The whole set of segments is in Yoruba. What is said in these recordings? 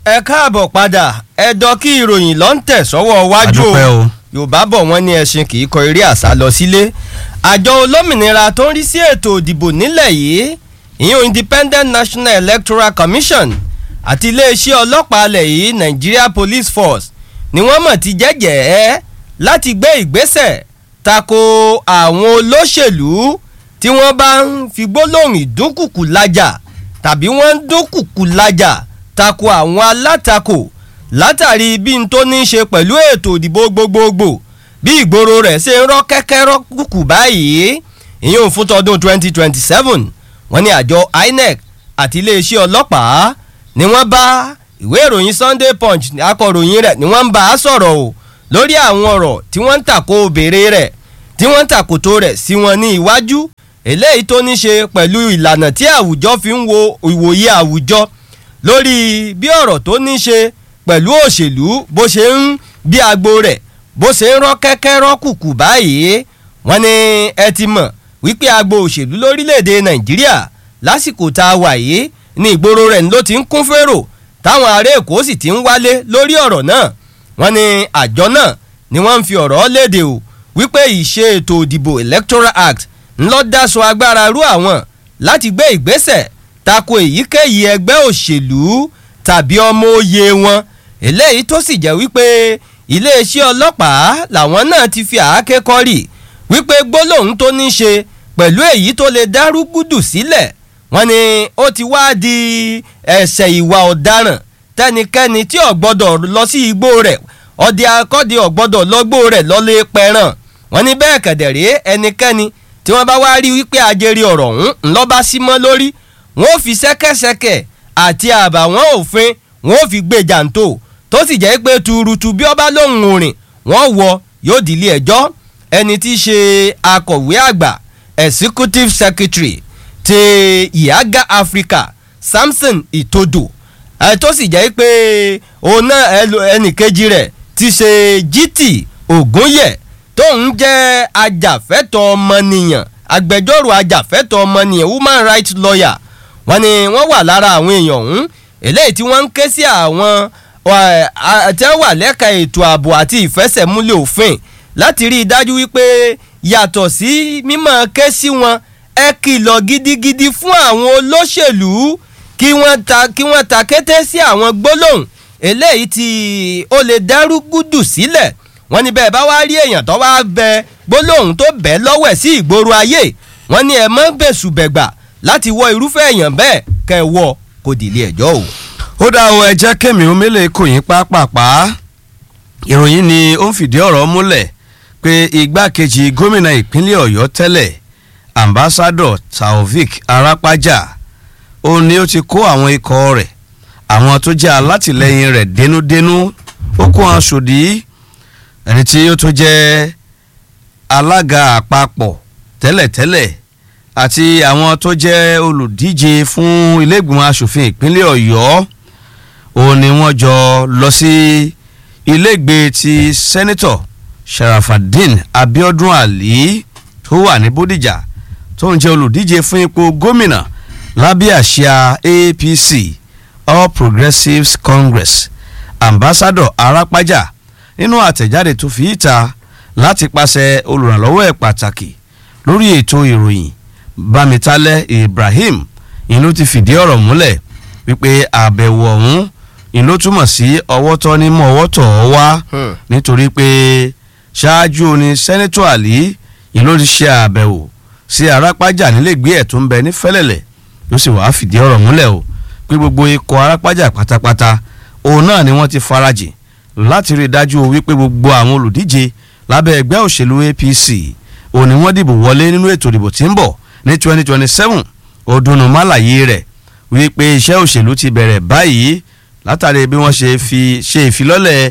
ẹ káàbọ̀ padà ẹ̀dọ́ kí ìròyìn ló ń tẹ̀ sọ́wọ́ wájú àdúpẹ́ o. yorùbá bọ̀ wọ́n ní ẹṣin kì í kọ eré àṣà lọ sílé àjọ olómìnira tó ń rí sí ètò ìdìbò nílẹ̀ yìí ìyún independent national electoral commission àti iléeṣẹ́ ọlọ́pàá alẹ̀ yìí nigeria police force ni wọ́n mọ̀ ti jẹ́jẹ́ ẹ́ láti gbé ìgbésẹ̀ tako àwọn olóṣèlú tí wọ́n bá ń fi gbólóhùn ìdúnkùkù lájà tàbí wọ́n ń dúnkùkù lájà tako àwọn alátakò látàrí bí n tó ní í ṣe pẹ̀lú ètò ìdìbò gbogbogbò bí ìgboro rẹ̀ ṣe ń rọ́ kẹ́kẹ́ rọ́ kùkù báyìí ìyẹn fún tọdún 2027 wọ́n ní àjọ inec àti iléeṣẹ́ ọlọ́pàá ni wọ́n bá ìwé ìròyìn sunday punch akọ̀ròyìn rẹ̀ ni wọ́n ń bá a sọ̀rọ̀ o lórí àwọn ọ̀rọ̀ tí wọ́n ń tàkò béèrè rẹ̀ tí wọ́n ń tàkòtò rẹ̀ sí wọn ní iwájú eléyìí tó ní ṣe pẹ̀lú ìlànà tí àwùjọ fi ń wo ìwòye àwùjọ lórí bí ọ̀rọ̀ tó ní ṣe pẹ̀lú òṣèlú bó ṣe ń bí agbo rẹ̀ bó ṣe ń rọ́ kẹ́kẹ́ rọ́ kùkù báyìí wọ́n ní ẹ ti mọ̀ wípé agbo òṣèlú lórílẹ̀‐èdè nàìjíríà lásìkò tá a wà yìí ní ìgboro rẹ̀ ló ti ń kún fèrò táwọn ará èkó sì ti ń wálé lórí ọ̀rọ̀ náà wọ́n ní àjọ náà ni wọ́n ń fi ọ̀rọ̀ léde o wípé ìṣe ètò ìdìbò electoral act ńlọ dáṣọ agbára rú àwọn láti gbé ìgbésẹ̀ tako èyíkéyìí ẹgbẹ́ òṣèlú tàbí ọmọ òye wọn eléyìí tó sì jẹ́ wípé iléeṣẹ́ ọlọ́pàá làwọn náà ti fi àáké kọ́rì wípé gbólóhùn tó ní ṣe pẹ̀lú èyí tó lè dárúgúdù sílẹ̀ wọ́n ní ó ti wá di ẹ̀ṣẹ̀ ìwà ọ̀daràn tẹnikẹ́ni tí ò gbọ́dọ̀ lọ sí igbó rẹ̀ ọdẹ akọ́dẹ ò gbọ́dọ̀ lọ́gbó rẹ̀ lọ́lé pẹ̀ràn wọ́n ní bẹ́ẹ̀ kẹ̀dẹ̀rẹ́ ẹnikẹ́ni tí wọ́n bá wá rí wípé ajẹ́rìí ọ̀rọ̀ ọ̀hún ńlọ́ba sí mọ́ lórí wọ́n ò fi ṣẹ́kẹ́ṣẹkẹ̀ àti àbàwọ́n òfin wọ́n ò fi gbé jàǹtò tó sì jẹ́ pé tuurutu bí ọba lóhùn orin wọ́n wọ yóò dìlé ẹjọ́ ẹni tí í ṣe akọ̀wé àgbà executive secretary ti ìyága africa samson itodo ẹ tó sì jẹ́ pé òun náà ẹnìkejì rẹ̀ ti ṣe gt ògúnyẹ̀ tóun jẹ́ ajàfẹ́tọ̀ ọmọnìyàn agbẹjọ́rò ajàfẹ́tọ̀ ọmọnìyàn human rights lawyer wọ́n ní wọ́n wà lára àwọn èèyàn ọ̀hún eléyìí tí wọ́n ń ké sí àwọn tí wọ́n wà lẹ́ka ètò ààbò àti ìfẹsẹ̀múlẹ̀ òfin láti rí i dájú wípé yàtọ̀ sí mímọ́ ké sí wọn ẹ kìlọ̀ gidigidi fún àwọn olóṣèlú kí wọ́n ta kí wọ́n ta kété sí àwọn gbólóhùn eléyìí tí ó lè dẹ́rú gúdù sílẹ̀ wọ́n ní bẹ́ẹ̀ bá wá rí èèyàn tó wá bẹ gbólóhùn tó bẹ́ lọ́wẹ̀ sí ìgboro ayé wọ́n ní ẹ mọ́ bẹ̀sù bẹ̀gbà láti wọ irúfẹ́ èèyàn bẹ́ẹ̀ kẹ́ ẹ wọ kó dìlé ẹjọ́ o. ó dá o ẹ jẹ́ kémi omele kò yín pápápá ìròyìn ni ó ń fìdí ọ̀rọ̀ múlẹ̀ pé igbákejì gómìnà ìpínlẹ̀ ọ̀yọ́ tẹ́lẹ̀ ambassadọ taofik arapaja ó ní ó ti kó àwọn ikọ̀ rẹ̀ àwọn tó jẹ́ alátìlẹyìn rẹ̀ dénúdénú ó kó wọn sòdí ẹni tí ó tó jẹ́ alága àpapọ̀ tẹ́lẹ̀tẹ́lẹ̀ àti àwọn tó jẹ́ olùdíje fún iléègbìmọ̀ asòfin ìpínlẹ̀ ọ̀yọ́ òun ni wọ́n jọ lọ sí iléègbé ti sẹ́nitọ̀ sharafadin abiodun ali tó wà ní bódìjà tó ń jẹ́ olùdíje fún ipò gómìnà lábẹ́ àsíá apc all progressives congress ambassador arapaja nínú àtẹ̀jáde tó fi ìta láti pàṣẹ olùrànlọ́wọ́ ẹ̀ pàtàkì lórí ètò ìròyìn bámitálẹ̀ ibrahim ìyẹn ló ti fìdí ọ̀rọ̀ múlẹ̀ wípé àbẹ̀wò ọ̀hún ìyẹn ló túmọ̀ sí ọwọ́ tọ́ ní mọ́ ọwọ́ tọ̀ ọ́ wá nítorí pé ṣáájú ni sẹ́nẹ́tọ̀ àlí ìyẹn ló ti ṣe àbẹ̀wò sí arápájà nílẹ̀gbé ẹ̀ tó ń bẹ ní fẹ́lẹ̀lẹ̀ ló sì wàá fìdí ọ̀rọ̀ múlẹ̀ o pé gbogbo ikọ̀ arápájà pátápátá òun náà ni wọ́n ti farajìn láti rí i dájú wípé gbogbo àwọn olùdíje lábẹ́ ẹgbẹ́ òṣèlú apc òun ni wọ́n dìbò wọlé nínú ètò ìdìbò tí ń bọ̀ ní twenty twenty seven ọdún málàyé rẹ̀ wípé iṣẹ́ òṣèlú ti bẹ̀rẹ̀ báyìí látàrí bí wọ́n ṣe fi ṣe ìfilọ́lẹ̀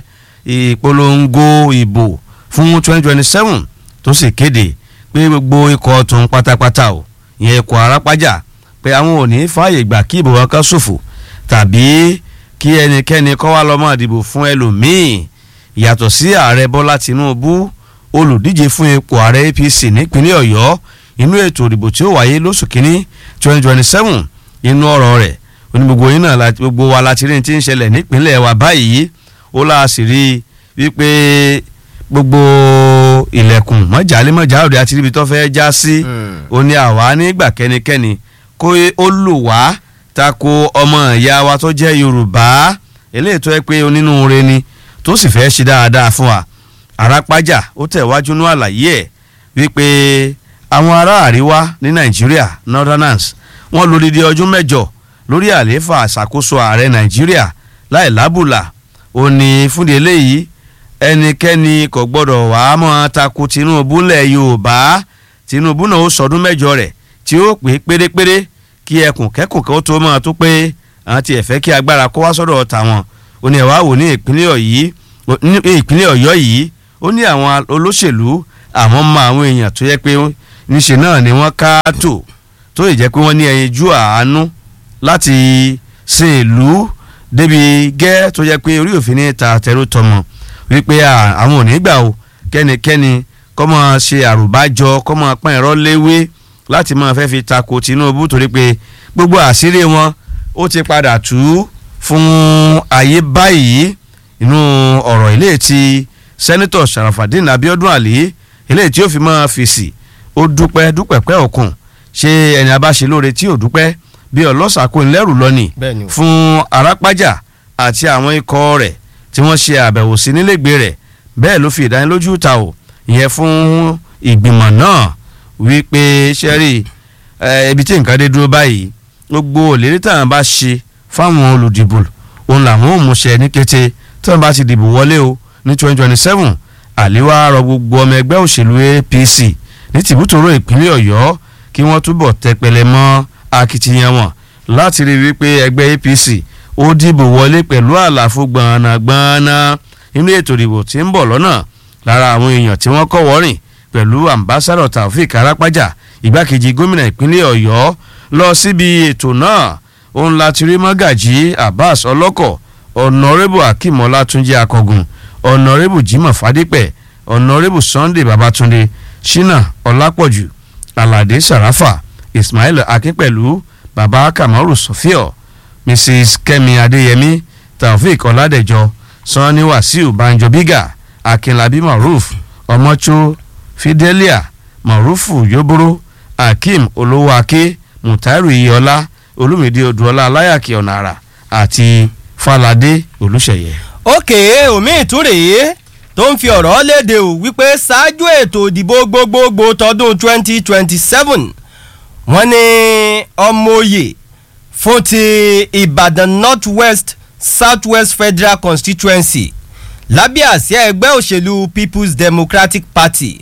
ìpolongo ìbò fún twenty twenty seven tó sì kéde pé gbogbo ikọ̀ tún pátápátá o ìyẹn ikọ̀ arápájà pé àwọn ò ní fààyè gbà kí ìbò wọn ká ṣòfò tàbí kí ẹnikẹ́ni kọ́ wá lọ́mọ ìdìbò fún ẹlòmíì yàtọ̀ sí ààrẹ bọ́lá tinubu olùdíje fún ipò ààrẹ apc nípínlẹ̀ ọ̀yọ́ inú ètò ìdìbò tí ó wáyé lóṣù kínní twenty twenty seven inú ọ̀rọ̀ rẹ̀ ó ní gbogbo yín náà la- gbogbo wa la ti rí ní ti ń ṣẹlẹ̀ nípínlẹ̀ wa báyìí ó láà sì rí i wípé gbogbo ilẹ̀kùn mọ́jàlé mọ́jà òde àti ibi tó fẹ́ já sí ó ní àwa nígbà kẹ́nikẹ́ni kó ó lò wá tako ọmọ ìyá wa tó jẹ́ yorùbá eléyìí tó yẹ pé onínúure ni tó sì fẹ́ ṣe dáadáa fún wa àràpájà ó tẹ̀wájú ní àlàyé ẹ̀ wípé àwọn ará àríwá ní nàìjíríà northerners wọ́n lò dídí ọdún mẹ́jọ lórí àlééfà àṣàkóso ààrẹ nàìjíríà láì lábùlà ó ní fúndi eléyìí ẹnikẹ́ni kò gbọ́dọ̀ wàá mọ́ tako tinubu lẹ̀ yorùbá tinubu náà ó sọdún mẹ́jọ rẹ̀ tí ó pé pérépéré kí ẹkùn kẹ́kùn kan ó tó máa tó pé àwọn tiẹ̀ fẹ́ kí agbára kó wá sọ́dọ̀ tàwọn ó ní ẹ̀wá wò ní ìpínlẹ̀ ọ̀yí ní ìpínlẹ̀ ọ̀yọ́ yìí ó ní àwọn olóṣèlú àwọn mọ àwọn èèyàn tó yẹ pé níṣe náà ni wọ́n ká tò tó lè jẹ́ pé wọ́n ní ẹyinjú àánú láti sin ìlú débi gẹ́ tó yẹ pé orí òfin ní ta tẹ̀rù tọmọ wípé à, àwọn ò ní gbà o kẹ́nikẹ́ni kọ́ máa ṣe àrùbájọ kọ́ máa pọ́n ẹ̀rọ léwé láti máa fẹ́ fi tako Tinubu torí pé gbogbo àṣírí wọn ó ti padà tú fún ayé báyìí inú ọ̀rọ̀ ilé tí sẹ́nitọ̀ Sharafadin Abiodun Ali ilé tí ó fi máa fèsì ó dúpẹ́ dúpẹ́pẹ́ òkun ṣé ẹni abáṣe lóore tí ò dúpẹ́ bí ọlọ́sàkó ńlẹ́rù lọ́nì Bẹ́ẹ̀ni o. fún arápájà àti àwọn ikọ̀ rẹ̀ tí wọ́n ṣe àbẹ̀wò sí nílégbé rẹ̀ bẹ́ẹ̀ ló fi ìdánilójú ta ò ìyẹn fún ìgbìmọ̀ náà wípé sẹ́rí ibi tí nǹkan dé dúró báyìí gbogbo òlérí táwọn bá ṣe fáwọn olùdìbò òun làwọn ò múṣẹ ní kété tí wọ́n bá ti dìbò wọlé o ní twenty twenty seven àléwá rọ gbogbo ọmọ ẹgbẹ́ òṣèlú APC ní tìbútòrò ìpínlẹ̀ Ọ̀yọ́ kí wọ́n túbọ̀ tẹpẹlẹ mọ́ akitiyan wọn láti rí wípé ẹgbẹ́ APC ó dìbò wọlé pẹ̀lú àlàfo gbọ̀nàgbọ̀nà inú ètò ìdìbò tí ń bọ̀ lọ́nà lára àwọn èèyàn tí wọ́n kọ́ wọ́rìn pẹ̀lú ambassadọ̀ Taofik Arapaja ìgbákejì gómìnà ìpínlẹ̀ Ọ̀yọ́ lọ síbi ètò náà òun láti rí mọ́gàjí Abbas ọlọ́kọ̀ ọ̀nàrẹ́bù Akeem Ọlátúnjí Akọ̀gùn ọ̀nàrẹ́bù Jimoh Fadípẹ̀ ọ̀nàrẹ́bù Sunday Babatunde Shina Ọlápọ̀jù Aládé Sàràfà Ismail Akínpẹ̀lú baba Kamaru Sofio Mrs Kẹ́mi Adéyẹmí Taofik Ọládẹjọ Sanni Wasiu Banjo Biga Akinlabi Maruf Ọmọcho Fidelia Marufu Yoboro Akeem Olówóaké Mutairu Iyọlá Olúmídé Odùọlá Aláyàkí Ọ̀nàrà àti Fáládé Olúṣèyẹ. òkè omi ìtúrè tó ń fi ọ̀rọ̀ léde ò wípé ṣáájú ètò ìdìbò gbogbogbò tọdún 2027 wọ́n ní ọmọ òye fún ti Ìbàdàn North West South West Federal Constituency lábẹ́ àsíá ẹgbẹ́ òṣèlú People's Democratic Party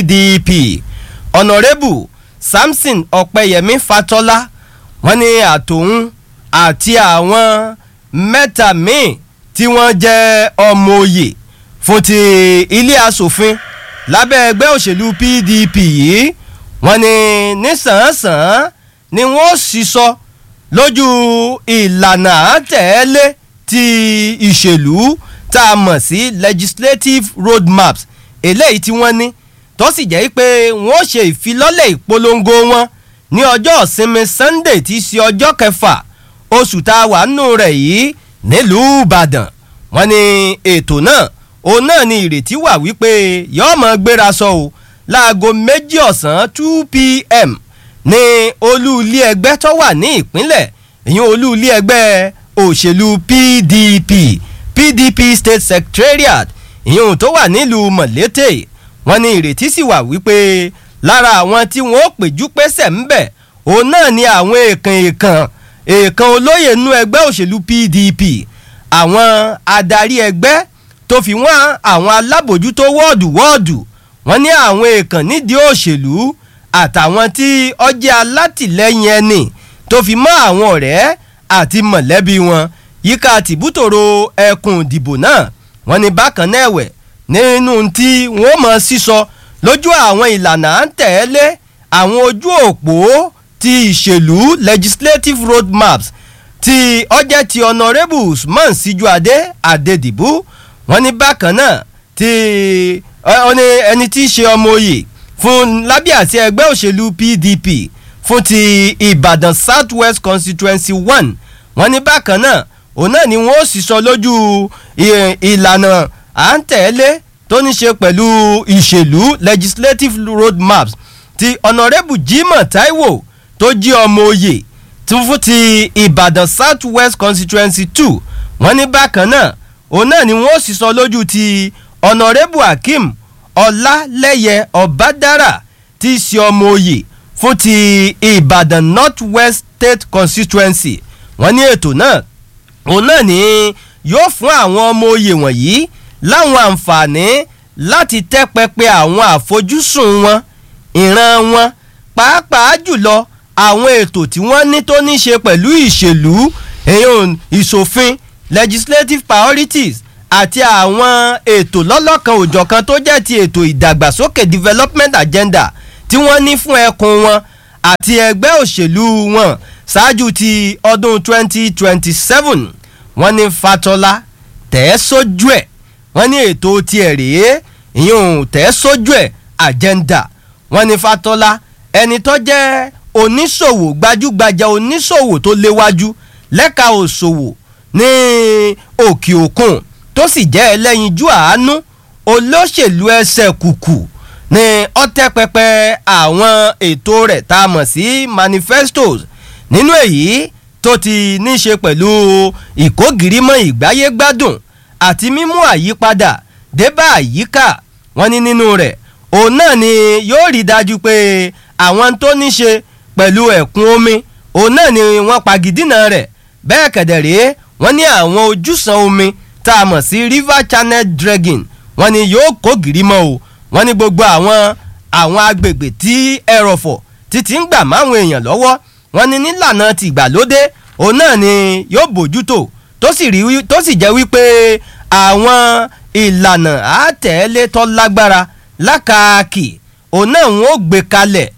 PDP ọ̀nàrẹ́bù Samson Ọ̀pẹ́yẹmí Fatọ́lá wọ́n ní àtòun àti àwọn mẹ́ta míì tí wọ́n jẹ́ ọmọ òye fún ti ilé asòfin lábẹ́ ẹgbẹ́ òṣèlú PDP yìí wọ́n ní nísànsàn ni wọ́n sísọ lójú ìlànà àtẹ̀lé ti ìṣèlú tá a mọ̀ sí legislative road maps eléyìí tí wọ́n ní tó sì jẹ́ pé wọ́n ṣe ìfilọ́lẹ̀ ìpolongo wọn ní ọjọ́ ìsinmi Sunday tí í ṣe ọjọ́ kẹfà oṣù tá a wà nù rẹ̀ yìí nílùú Ìbàdàn wọ́n ní ètò náà òun náà ni ìrètí wà wípé yọ́ọ́ mọ̀ gbéra sọ o láago méjì ọ̀sán two pm ní olú ilé ẹgbẹ́ tó wà ní ìpínlẹ̀ ìyẹn olú ilé ẹgbẹ́ òṣèlú PDP PDP state secretariat ìyẹn tó wà nílùú Mọ̀lété wọ́n ní ìrètí sì wà wípé lára àwọn tí wọ́n ó péjú pésẹ̀ ń bẹ̀ òun náà ni àwọn èèkàn èèkàn èèkàn olóyè nú ẹgbẹ́ òṣèlú PDP àwọn adarí ẹgbẹ́ tó fi wọ́n àwọn alábòjútó wọ́ọ̀dù wọ́ọ̀dù wọ́n ní àwọn èèkàn nídìí òṣèlú àtàwọn tí ọjẹ́ alátìlẹ́yìn ẹni tó fi mọ́ àwọn ọ̀rẹ́ àti mọ̀lẹ́bí wọn yíká tìbútòrò ẹkùn ìdìbò náà wọ́n ní bákan náà ẹ̀wẹ̀ nínú tí wọ́n mọ̀ sísọ lójú àwọn ìlànà à ń tẹ̀lé àwọn ojú òpó ti ìṣèlú legislative road maps ti ọjẹ́ ti honourable usman sijuade adedibu wọ́n ní bákan náà ti ọ ní ẹni tí í ṣe ọmọ oyè fún lábẹ́ àti ẹgbẹ́ òṣèlú pdp fún ti ìbàdàn south west constituency one wọ́n ní bákan náà òun náà ni wọ́n ó sì sọ lójú ìlànà à ń tẹ̀lé tó ní ṣe pẹ̀lú ìṣèlú legislative road maps ti honourable Jimoh Taiwo tó jí ọmọ oyè tún fún ti Ìbàdàn South West constituency two wọ́n ní bákan náà òun náà ni wọ́n ó sì sọ lójú ti honourable Hakeem Ọlálẹ́yẹ Ọ̀bádára tí í ṣe ọmọ oyè fún ti Ìbàdàn North West State constituency wọ́n ní ètò náà òun náà ni yóò fún àwọn ọmọ oyè wọ̀nyí láwọn àǹfààní láti tẹ́ pẹpẹ àwọn àfojúsùn wọn ìran wọn pàápàá jùlọ àwọn ètò tí wọ́n ní tó ní ṣe pẹ̀lú ìṣèlú èèyàn ìṣòfin legislative priorities àti àwọn ètò lọ́lọ́kan òjọ̀kan tó jẹ́ ti ètò ìdàgbàsókè development agenda tí wọ́n ní fún ẹkùn wọn àti ẹgbẹ́ òṣèlú wọn ṣáájú ti ọdún 2027 wọ́n ní Fatọ́lá tẹ̀ ẹ́ sójú ẹ̀ wọ́n ní ètò tiẹ̀ rèé ìyún tẹ̀ ẹ́ sójú ẹ̀ agenda wọ́n ní Fatọ́lá ẹni tó jẹ́ oníṣòwò gbajúgbajà oníṣòwò tó léwájú lẹ́ka òṣòwò ní òkè òkun tó sì jẹ́ ẹlẹ́yinjú àánú olóṣèlú ẹsẹ̀ kùkù ní ọ̀tẹ́pẹpẹ àwọn ètò rẹ̀ tá a mọ̀ sí manifestos nínú èyí tó ti ní ṣe pẹ̀lú ìkógirímọ̀ ìgbáyégbádùn àti mímú àyípadà débà àyíká wọn ní nínú rẹ̀ òun náà ni yóò rí dájú pé àwọn tó ní ṣe pẹ̀lú ẹ̀kún omi òun náà ni wọ́n pagidínà rẹ̀ bẹ́ẹ̀ kẹ̀dẹ̀rẹ́ wọ́n ní àwọn ojúsàn omi tá a mọ̀ sí river channel dragging wọ́n ní yóò kó gìrìmọ̀ o wọ́n ní gbogbo àwọn àwọn agbègbè tí ẹrọ̀fọ̀ títí ń gbà máwọn èèyàn lọ́wọ́ wọ́n ní nílànà tìgbàlódé òun náà ni yóò bójútó tó sì rí tó sì jẹ́ wípé àwọn ìlànà àtẹ̀lé tó lágbára lákàkì òun náà wọn ò gbé kalẹ̀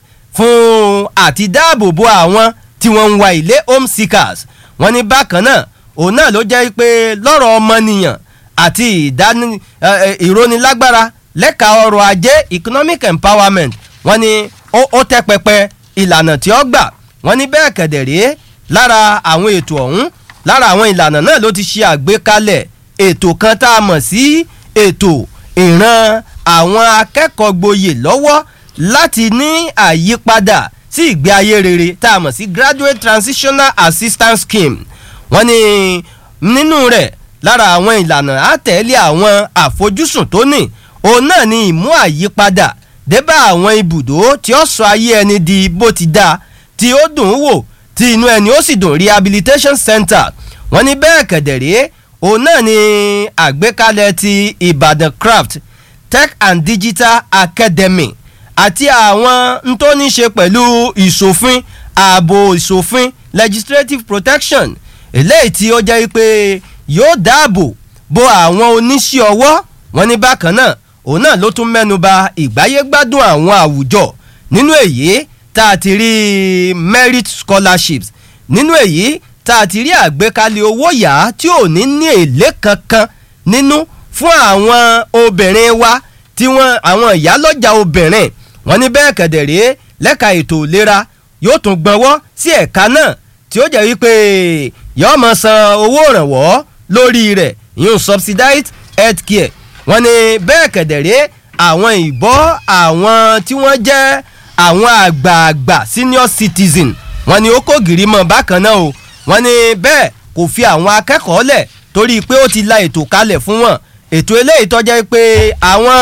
fún àti dáàbòbò àwọn tí wọ́n ń wa ilé home seekers wọ́n ní bákan náà òun náà ló jẹ́ pé lọ́rọ̀ ọmọnìyàn àti ìdání ìrónilágbára lẹ́ka ọrọ̀ ajé economic empowerment wọ́n ní ó tẹ́ pẹpẹ ìlànà tí ó gbà wọ́n ní bẹ́ẹ̀ kẹ̀dẹ̀rẹ́ lára àwọn ètò ọ̀hún lára àwọn ìlànà náà ló ti ṣe àgbékalẹ̀ ètò kan tá a mọ̀ sí ètò ìran àwọn akẹ́kọ̀ọ́ gboyè lọ́wọ́ láti ní àyípadà sí ìgbé ayé rere tá a mọ̀ sí graduate transitional assistance scheme wọ́n ní nínú rẹ̀ lára àwọn ìlànà àtẹ̀lé àwọn àfojúsùn tó ní òun náà ni ìmú àyípadà débà àwọn ibùdó tí ó sọ ayé ẹni di bó ti dáa tí ó dùn ún wò tí inú ẹni ó sì dùn rehabilitation center wọ́n ní bẹ́ẹ̀ kẹ̀dẹ̀rẹ́ òun náà ni àgbékalẹ̀ ti Ìbàdàn craft tech and digital academy àti àwọn n tó ní ṣe pẹ̀lú ìṣòfin ààbò ìṣòfin legislative protection eléyìí tí ó jẹ́ pé yóò dáàbò bo àwọn oníṣẹ́ ọwọ́ wọn ní bákan náà òun náà ló tún mẹ́nu ba ìgbáyégbádùn àwọn àwùjọ nínú èyí tá a ti rí merit scholarships nínú èyí tá a ti rí àgbékalẹ̀ owó yá tí ò ní ní èlé kankan nínú fún àwọn obìnrin wa tí wọ́n àwọn ìyálọ́jà obìnrin wọ́n ní bẹ́ẹ̀ kẹ̀dẹ̀rẹ́ lẹ́ka ètò ìlera yóò tún gbọ́nwọ́ sí ẹ̀ka náà tí ó jẹ́ wípé yóò máa san owó ìrànwọ́ lórí rẹ̀ ìyún subsidized health care wọ́n ní bẹ́ẹ̀ kẹ̀dẹ̀rẹ́ àwọn ìbọ́ àwọn tí wọ́n jẹ́ àwọn àgbààgbà senior citizen wọ́n ní ó kó gìrì mọ́ bákan náà o wọ́n ní bẹ́ẹ̀ kò fi àwọn akẹ́kọ̀ọ́ lẹ̀ torí pé ó ti la ètò kalẹ̀ fún wọn ètò eléyìí tó jẹ́ pé àwọn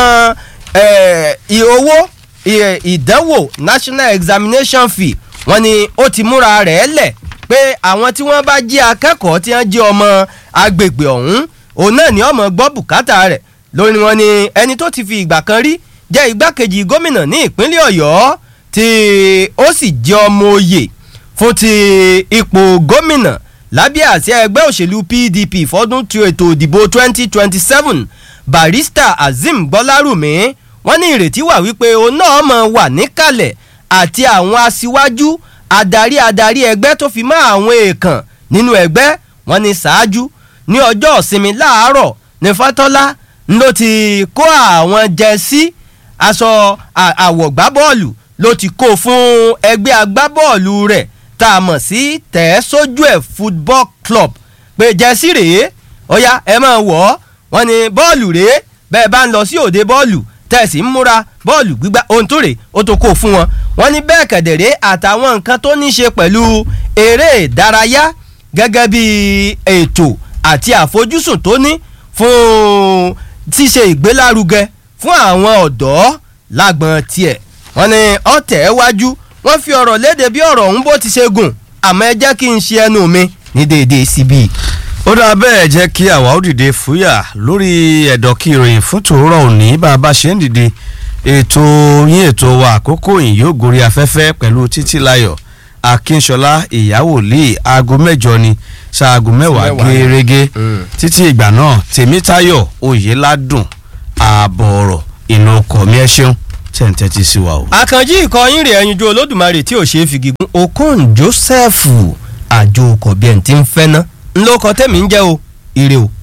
owó ìdánwò national examination fee wọ́n ní ó ti múra rẹ̀ lẹ̀ pé àwọn tí wọ́n bá jẹ́ akẹ́kọ̀ọ́ tí wọ́n jẹ́ ọmọ agbègbè ọ̀hún òun náà ni ọmọ gbọ́ bùkátà rẹ̀ lórí wọn ni ẹni tó ti fi ìgbà kan rí jẹ́ igbákejì gómìnà ní ìpínlẹ̀ ọ̀yọ́ tí ó sì jẹ́ ọmọ oyè fún ti ipò gómìnà lábẹ́ àsíá ẹgbẹ́ òṣèlú pdp fọ́dún tí ètò ìdìbò 2027 barista azeem gbọ́lárùmí wọ́n ní ìrètí wà wípé òun náà mọ̀ wà níkàlẹ̀ àti àwọn aṣíwájú adarí adarí ẹgbẹ́ tó fi mọ́ àwọn èèkàn nínú ẹgbẹ́ wọn ní ṣáájú ní ọjọ́ ìsinmi láàárọ̀ ní fatọ́lá ló ti kó àwọn jẹ́sí aṣọ àwọ̀gbábọ́ọ̀lù ló ti kó fún ẹgbẹ́ agbábọ́ọ̀lù rẹ̀ tá a mọ̀ sí tẹ̀ sójú ẹ̀ football club pé jẹ́sí rèé ó yá ẹ máa wọ̀ ọ́ wọ́n ní bọ́ọ̀lù rèé bẹ́ẹ̀ bá ń lọ sí òde bọ́ọ̀lù tẹ̀sí ń múra bọ́ọ̀lù gbígbá ohun tó rè ó tó kó fún wọn wọ́n ní bẹ́ẹ̀ kẹ̀dẹ̀rẹ́ àtàwọn nǹkan tó ní ṣe pẹ̀lú eré ìdárayá gẹ́gẹ́ bí ètò àti àfojúsùn tó ní fún ṣíṣe ìgbélárugẹ fún àwọn ọ̀dọ́ lágbọ̀n tiẹ̀ wọ́n ní ọ̀tẹ̀ wájú wọ́n fi ọ̀rọ̀ léde bí ọ̀rọ̀ ọ̀hún bó ti ṣe gùn àmọ́ ẹ jẹ́ kí n ṣe ẹnu mi ní déédéé síbí. ó dáa bẹ́ẹ̀ jẹ́ kí àwa ó dìde fúyà lórí ẹ̀dọ̀ kí ìròyìn fún tòórọ̀ òní bá a bá ṣe ń dìde ètò yín ètò wa àkókò yìí yóò gorí afẹ́fẹ́ pẹ̀lú títí láyọ̀ akínṣọlá ìyàwó lè aago mẹ́jọ ni ṣaago mẹ́wàá Mẹ́wàá ni. gẹ́rẹ́gẹ́ Mm. títí ìgbà náà tèmítayọ̀ oyèládùn ààbọ̀ ọ̀rọ̀ ìnà ọkọ̀ mi ẹ ṣeun tẹ̀ǹtẹ̀tì sí wa o. àkànjí ìkọyín rẹ̀ ẹyinjú olódùmarè tí ò ṣe é fi gígùn okon joseph àjò ọkọ̀ bí ẹni tí ń fẹ́ ná ńlọkọ tẹ̀mí ń jẹ́ o ire o.